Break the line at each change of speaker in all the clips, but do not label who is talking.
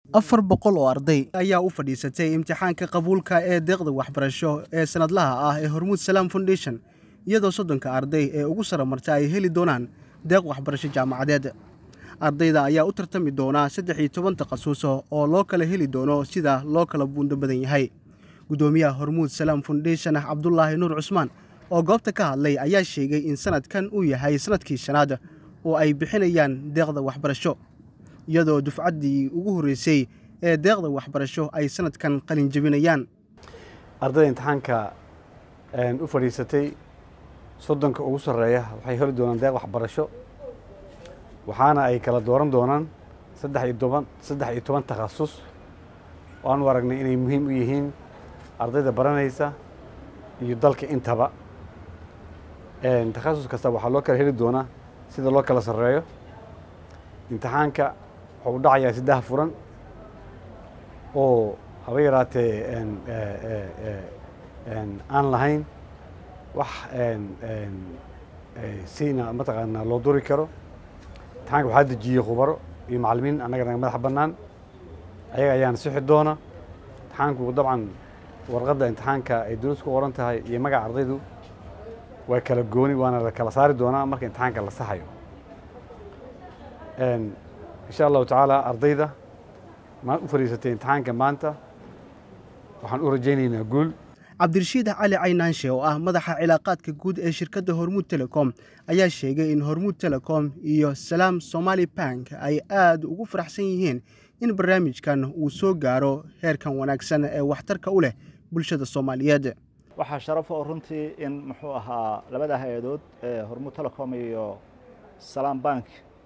afar boqol oo arday ayaa u fadhiisatay imtixaanka qabuulka ee deeqda waxbarasho ee sanadlaha ah ee hormuud salaam foundation iyadoo soddonka arday ee ugu sara marta ay heli doonaan deeq waxbarasho jaamacadeed ardayda ayaa u tartami doonaa saddex iyo toban takhasuso oo loo kala heli doono sida loo kala buundo badan yahay guddoomiyaha hormuud salaam foundation cabdulaahi nuur cusmaan oo goobta ka hadlay ayaa sheegay in sanadkan uu yahay sanadkii shanaad oo ay bixinayaan deeqda waxbarasho iyadoo dufcaddii ugu horreysay ee deeqda waxbarasho ay sanadkan qalin jebinayaan
ardayda imtixaanka u fadhiisatay soddonka ugu sarreeya waxay heli doonaan deeq waxbarasho waxaana ay kala dooran doonaan saddex iyo toban saddex iyo toban takhasus oo aanu aragnay inay muhiim u yihiin ardayda baranaysa iyo dalka intaba takhasus kasta waxaa loo kala heli doonaa sida loo kala sarreeyo imtixaanka wuxuu u dhacayaa saddex furan oo haba yaraatee aan lahayn wax sina mataqaanaa loo duri karo imtixaanka waxaa dejiyey khubaro iyo macallimiin annaga naga madax bannaan ayaga ayaana sixi doona imtixaanku dabcan warqadda imtixaanka ay dowladdu ku qoran tahay iyo magaca ardaydu waa kala gooni waana la kala saari doonaa marka imtixaanka la saxayo insha allahu tacaala ardayda ma u fadhiisatay imtixaanka maanta waxaan u rajaynaynaa guul
cabdirashiid cali caynaanshe oo ah madaxa cilaaqaadka guud ee shirkadda hormuud telecom ayaa sheegay in hormuud telecom iyo salaam somaali bank ay aad ugu faraxsan yihiin in barnaamijkan uu soo gaaro heerkan wanaagsan ee waxtarka u leh bulshada soomaaliyeed
waxaa sharaf oo runtii in muxuu ahaa labada hay-adood ee hormuud telecom iyo salaam bank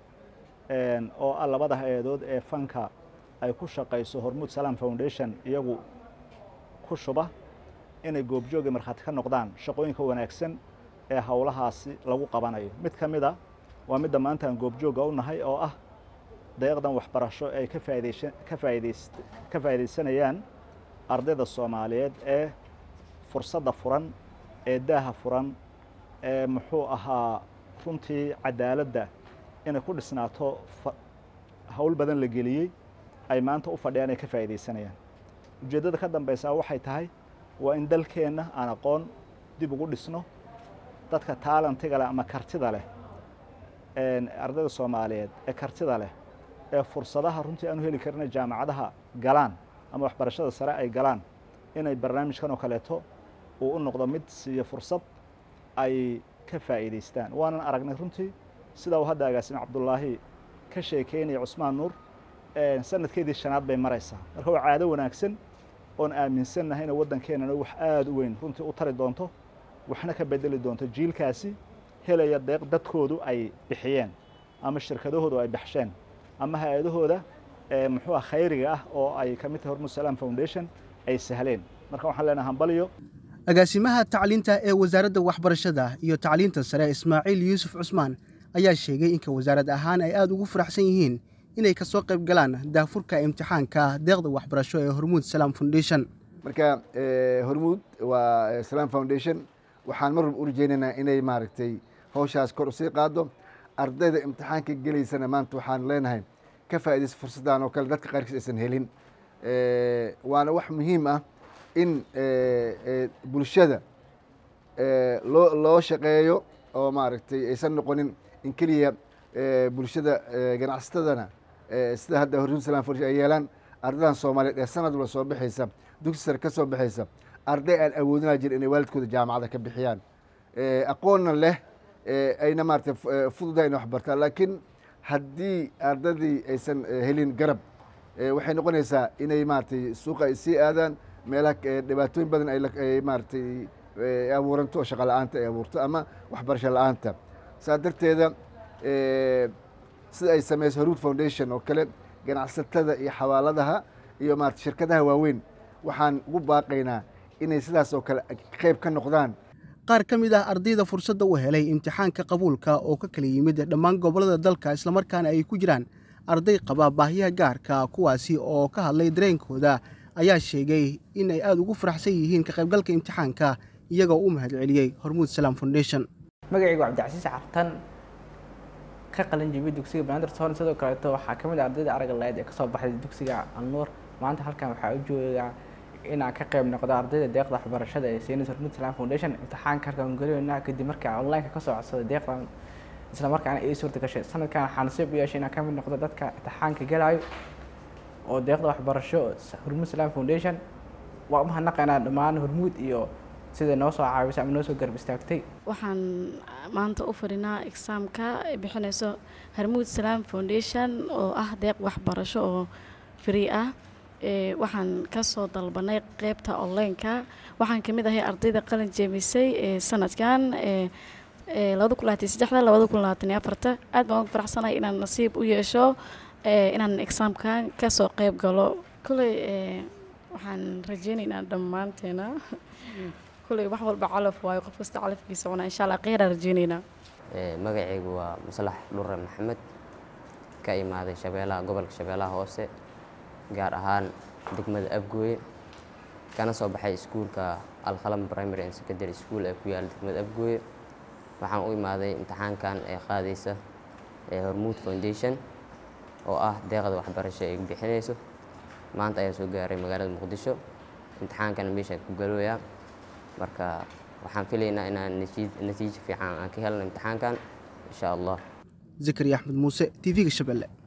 oo ah labada hay-adood ee fanka ay ku shaqayso hormuud salaam foundation iyagu ku shuba inay goobjooga markhaati ka noqdaan shaqooyinka wanaagsan ee howlahaasi lagu qabanayo mid ka mid a waa midda maanta aan goobjooga u nahay oo ah deeqdan waxbarasho ay ka faaidaysha ka faaidays ka faa'iidaysanayaan ardayda soomaaliyeed ee fursadda furan ee daaha furan ee muxuu ahaa runtii cadaaladda inay ku dhisnaato hawl badan la geliyey ay maanta u fadhiyaan ay ka faa'iidaysanayaan ujeeddada ka dambaysaa waxay tahay waa in dalkeenna aan aqoon dib ugu dhisno dadka taalantiga leh ama kartida leh ardayda soomaaliyeed ee kartida leh ee fursadaha runtii aanu heli karina jaamacadaha galaan ama waxbarashada sare ay galaan inay barnaamijkan oo kaleeto uu u noqdo mid siiyo fursad ay ka faa'iidaystaan waanan aragnay runtii sida uu hadda agaasime cabdullaahi ka sheekeynaya cusmaan nuur sanadkeedii shanaad bay maraysaa marka waa caado wanaagsan oon aaminsannahay inay waddankeenana wax aada u weyn runtii u tari doonto waxna ka bedeli doonto jiilkaasi helaya deeq dadkoodu ay bixiyeen ama shirkadahoodu ay baxsheen ama hay-adahooda muxuu ah khayriga ah oo ay ka mid tahay hormuud salaam foundation ay sahleen marka waxaan leenahay hambaliyo
agaasimaha tacliinta ee wasaaradda waxbarashada iyo tacliinta sare ismaaciil yuusuf cusmaan ayaa sheegay inka wasaarad ahaan ay aada ugu faraxsan yihiin inay ka soo qayb galaan daafurka imtixaanka deeqda waxbarasho ee hormuud salaam foundation
marka hormuud waa salaam foundation waxaan mar walba u rajeynaynaa inay maaragtay hawshaas kor usii qaado ardayda imtixaanka gelaysana maanta waxaan leenahay ka faa'iidaysa fursaddan oo kale dadka qaarkiis aysan helin waana wax muhiim ah in bulshada loo loo shaqeeyo oo maaragtay aysan noqonin in keliya bulshada ganacsatadana sida hadda hormuud salam foundation ay yeelaan ardaydan soomaaliyeed ee sanad walba soo baxaysa dugsi sare ka soo baxaysa arday aan awoodinaa jira inay waalidkooda jaamacada ka bixiyaan aqoonna leh ayna maaragtay fududahay inay wax bartaan laakiin haddii ardaydii aysan helin garab waxay noqonaysaa inay maaragtay suuqa ay sii aadaan meelaha dhibaatooyin badan ay maaragtay abuuranto oo shaqa la-aanta ay abuurto ama waxbarasho la-aanta saa darteeda sida ay samayso hormuud foundation oo kale ganacsatada iyo xawaaladaha iyo maarata shirkadaha waaweyn waxaan ugu baaqaynaa inay sidaas oo kale qayb ka noqdaan
qaar ka mid ah ardayda fursadda u helay imtixaanka qabuulka oo ka kala yimid dhammaan gobollada dalka islamarkaana ay ku jiraan arday qaba baahiyaha gaarka kuwaasi oo ka hadlay dareenkooda ayaa sheegay in ay aada ugu faraxsan yihiin ka qaybgalka imtixaanka iyagoo u mahadceliyey hormuud salaam foundation
magacaygu cabdicasiis cartan ka qalin jebiyay dugsiga banaadir soon sidoo kaleeto waxaa ka mid ah ardayda aragga lahayd ee kasoo baxday dugsiga alnuur maanta halkan waxaa u joogaa inaan ka qayb noqdo ardayda deeqda waxbarashada ee seenis hormuud salam foundation imtixaanka halkaan geliyoynaa kadib markaa online-ka kasoo codsaday deeqdan isla markaana ii suurta gashay sanadkan waxaa nasiib u yeeshay inaan ka mid noqdo dadka imtixaanka gelayo oo deeqda waxbarasho hormuud salam foundation waa u mahadnaqaynaa dhammaan hormuud iyo sida noo soo caawisay ama noo soo garab istaagtay
waxaan maanta u fadhinaa exaamka ay bixinayso harmuud salaam foundation oo ah deeq waxbarasho oo free ah waxaan kasoo dalbanay qeybta online-ka waxaan kamid ahay ardayda qalin jeemisay ee sanadkan labada kun labaatan saddexda labada kun labaatan iyo afarta aad baan ugu faraxsanahay inaan nasiib u yeesho inaan exaamkan kasoo qeyb galo kolley waxaan rajeynaynaa dhammaanteena kulley wax walba calaf waayo qof kasta calafkiisa cunaa insha allah kheyraa rajeynaynaa
magacaygu waa maslax dhurre maxamed ka imaaday shabeelaha gobolka shabeellaha hoose gaar ahaan degmada afgooye kana soo baxay iskuulka alkhalam primary and secondary school ee ku yaala degmada afgooye waxaan u imaaday imtixaankan ee qaadaysa ee hormuud foundation oo ah deeqda waxbarasho ay bixinayso maanta ayaa soo gaaray magaalada muqdisho imtixaankana meeshaan ku galooyaa marka waxaan filaynaa inaan natiijo fiican aan ka helno imtixaankan insha allah
zakariya axmed muuse t v-ga shabeelle